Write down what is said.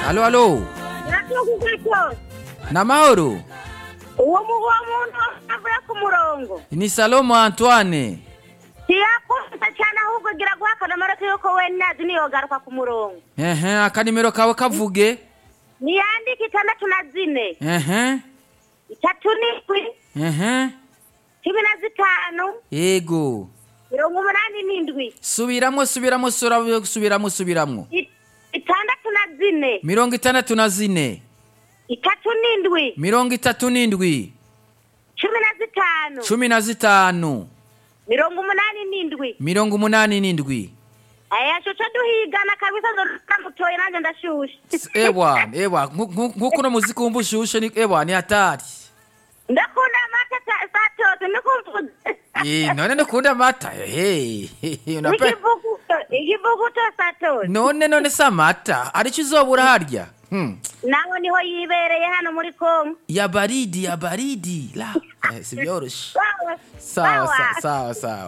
alo alo Natukugacho. namahoro Uwo mugo muntu avuye ku murongo. ni salomo antoine Siyakunze cyane ahubwo gira guha akanamaro yuko we nazi niyogaruka ku murongo. ehe akanimero kawe kavuge Niyandike itandatu na zine. ehe Itatu n'indwi. ehe Cumi na zitanu. yego Mirongo umunani n'indwi. subiramwo subiramwo sura- subiramwo subiramwo I- Itandatu na zine. mirongo itandatu na zine Itatu n'indwi. mirongo itatu n'indwi Cumi na zitanu. cumi na zitanu Mirongo umunani n'indwi. mirongo umunani n'indwi Aya shoca duhigana kabisa ndamutoye nanjye ndashushe. S- ewa ewa nku- nku- nkuko uno muziki wumva ushushe ni ewa ni hatari Ndakunda amata ta- saa tatu nikumvuze. Eh, none ndakunda amata hey, unapa- Ikivuguto, ikivuguto saa tatu. none none si amata arico uzobura harya hmm. nawe niho yibereye hano muri kongo ya baridi ya baridi la eh, si vyoroshe Sawa. sawa Sawa. sawa sawa